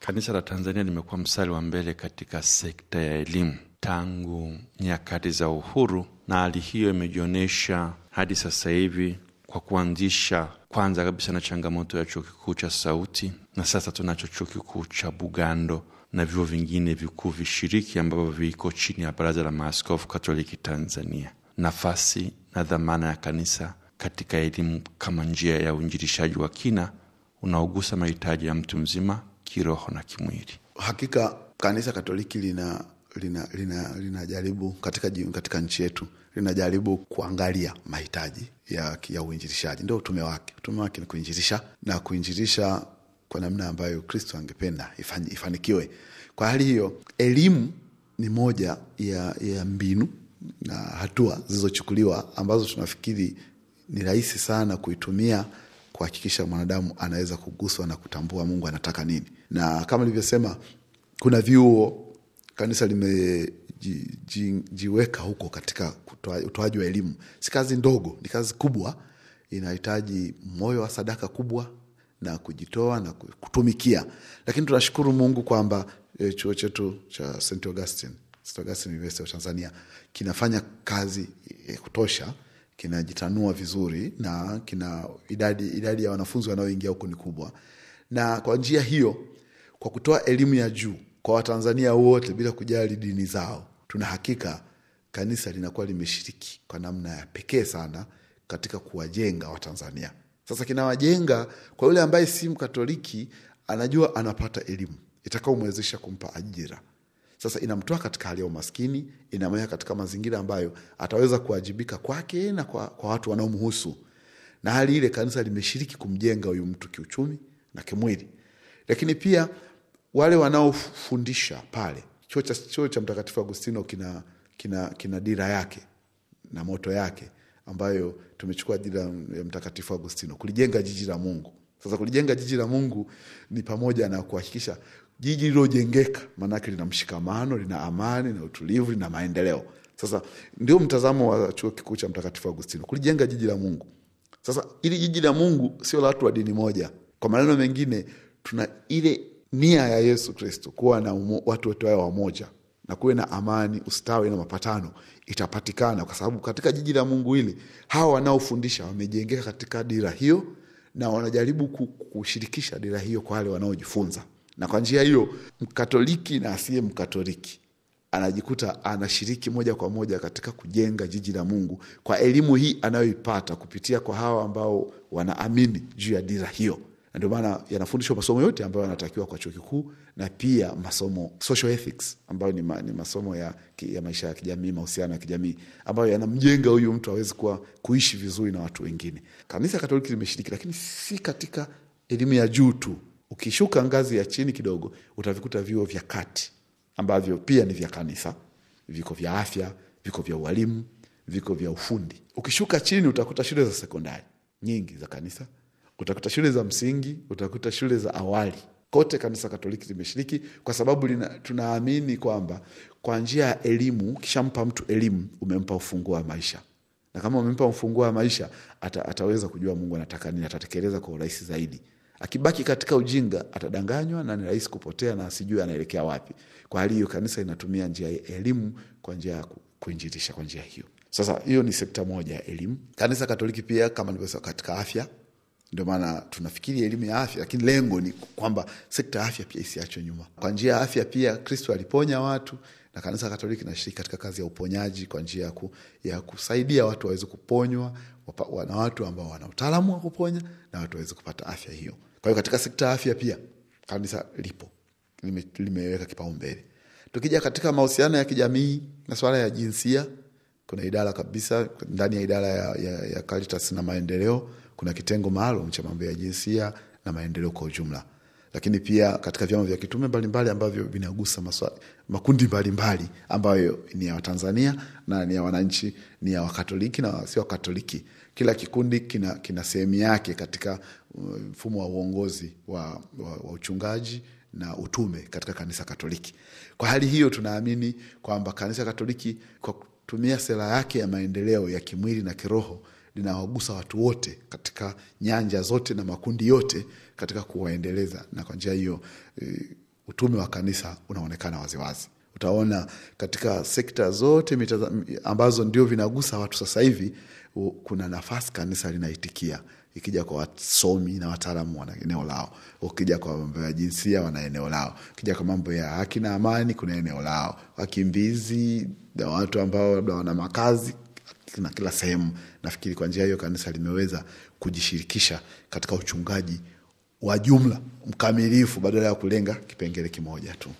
Kanisa la Tanzania limekuwa mstari wa mbele katika sekta ya elimu tangu nyakati za uhuru, na hali hiyo imejionyesha hadi sasa hivi kwa kuanzisha kwanza kabisa na changamoto ya chuo kikuu cha Sauti, na sasa tunacho chuo kikuu cha Bugando na vyuo vingine vikuu vishiriki ambavyo viko chini ya Baraza la Maaskofu Katoliki Tanzania. Nafasi na dhamana ya kanisa katika elimu kama njia ya uinjilishaji wa kina unaogusa mahitaji ya mtu mzima kiroho na kimwili. Hakika kanisa Katoliki lina linajaribu lina, lina katika, katika nchi yetu linajaribu kuangalia mahitaji ya, ya uinjilishaji. Ndio utume wake. Utume wake ni kuinjilisha na kuinjilisha kwa namna ambayo Kristo angependa ifanikiwe. Kwa hali hiyo, elimu ni moja ya, ya mbinu na hatua zilizochukuliwa ambazo tunafikiri ni rahisi sana kuitumia kuhakikisha mwanadamu anaweza kuguswa na kutambua Mungu anataka nini. Na kama nilivyosema, kuna vyuo kanisa limejiweka huko katika utoaji wa elimu. Si kazi ndogo, ni kazi kubwa, inahitaji moyo wa sadaka kubwa na kujitoa na kutumikia. Lakini tunashukuru Mungu kwamba e, chuo chetu cha St Augustine, St Augustine University of Tanzania kinafanya kazi ya kutosha, kinajitanua vizuri na kina idadi, idadi ya wanafunzi wanaoingia huko ni kubwa, na kwa njia hiyo, kwa kutoa elimu ya juu kwa Watanzania wote bila kujali dini zao, tuna hakika kanisa linakuwa limeshiriki kwa namna ya pekee sana katika kuwajenga Watanzania. Sasa kinawajenga kwa yule ambaye si Mkatoliki, anajua anapata elimu itakaomwezesha kumpa ajira. Sasa inamtoa katika hali ya umaskini, inamweka katika mazingira ambayo ataweza kuwajibika kwake na kwa, kwa watu wanaomhusu, na hali ile kanisa limeshiriki kumjenga huyu mtu kiuchumi na kimwili, lakini pia wale wanaofundisha pale chuo cha, chuo cha Mtakatifu Agustino kina, kina, kina dira yake na moto yake ambayo tumechukua dira ya Mtakatifu Agustino kulijenga jiji la Mungu. Sasa kulijenga jiji la Mungu ni pamoja na kuhakikisha jiji lilojengeka, maanake lina mshikamano, lina amani na utulivu, lina maendeleo. Sasa ndio mtazamo wa chuo kikuu cha Mtakatifu Agustino, kulijenga jiji la Mungu. Sasa ili jiji la Mungu sio la watu wa dini moja. Kwa maneno mengine, tuna ile nia ya Yesu Kristo kuwa na umo, watu wote wawe wamoja na kuwe na amani, ustawi na mapatano itapatikana, kwa sababu katika jiji la Mungu hili hawa wanaofundisha wamejengeka katika dira hiyo na wanajaribu kushirikisha dira hiyo kwa wale wanaojifunza, na kwa njia hiyo Mkatoliki na asiye Mkatoliki anajikuta anashiriki moja kwa moja katika kujenga jiji la Mungu kwa elimu hii anayoipata kupitia kwa hawa ambao wanaamini juu ya dira hiyo na ndio maana yanafundishwa masomo yote ambayo yanatakiwa kwa chuo kikuu na pia masomo social ethics ambayo ni, ma, ni masomo ya, ya maisha ya kijamii, mahusiano ya kijamii ambayo yanamjenga huyu mtu awezi kuwa kuishi vizuri na watu wengine. Kanisa Katoliki limeshiriki, lakini si katika elimu ya juu tu. Ukishuka ngazi ya chini kidogo, utavikuta vyuo vya kati ambavyo pia ni vya kanisa, viko vya afya, viko vya ualimu, viko vya ufundi. Ukishuka chini, utakuta shule za sekondari nyingi za kanisa utakuta shule za msingi, utakuta shule za awali. Kote kanisa Katoliki limeshiriki kwa sababu lina, tunaamini kwamba kwa njia ya elimu, ukishampa mtu elimu umempa ufunguo wa maisha, na kama umempa ufunguo wa maisha ata, ataweza kujua Mungu anataka nini, atatekeleza kwa urahisi zaidi. Akibaki katika ujinga atadanganywa na ni rahisi kupotea na asijue anaelekea wapi. Kwa hali hiyo, kanisa inatumia njia ya elimu kwa njia ya kuinjilisha kwa njia hiyo. Sasa hiyo ni sekta moja ya elimu. Kanisa Katoliki pia kama nilivyosema, katika afya ndio maana tunafikiri elimu ya afya, lakini lengo ni kwamba sekta ya afya pia isiachwe nyuma. Kwa njia ya afya pia Kristo aliponya watu na kanisa Katoliki nashiriki katika kazi ya uponyaji kwa njia ya, ku, ya kusaidia watu waweze kuponywa na watu ambao wana utaalamu wa kuponya na watu waweze kupata afya hiyo. Kwa hiyo katika sekta ya afya pia kanisa lipo lime, limeweka kipaumbele. Tukija katika mahusiano ya kijamii, masuala ya jinsia, kuna idara kabisa ndani ya idara ya, ya, ya Caritas na maendeleo kuna kitengo maalum cha mambo ya jinsia na maendeleo kwa ujumla, lakini pia katika vyama vya kitume mbalimbali ambavyo vinagusa maswali, makundi mbalimbali ambayo ni ya Watanzania na ni ya wananchi, ni ya Wakatoliki na sio Wakatoliki. Kila kikundi kina, kina sehemu yake katika mfumo wa uongozi wa, wa, wa uchungaji na utume katika kanisa Katoliki. Kwa hali hiyo, tunaamini kwamba kanisa Katoliki kwa kutumia sera yake ya maendeleo ya kimwili na kiroho linawagusa watu wote katika nyanja zote na makundi yote katika kuwaendeleza, na kwa njia hiyo e, utume wa kanisa unaonekana waziwazi. Utaona katika sekta zote mitaza, ambazo ndio vinagusa watu sasa hivi, u- kuna nafasi kanisa linaitikia. Ikija kwa wasomi na wataalamu wana eneo lao, ukija kwa mambo ya jinsia wana eneo lao, ukija kwa mambo ya haki na amani kuna eneo lao, wakimbizi na watu ambao labda wana makazi na kila sehemu. Nafikiri kwa njia hiyo kanisa limeweza kujishirikisha katika uchungaji wa jumla mkamilifu badala ya kulenga kipengele kimoja tu.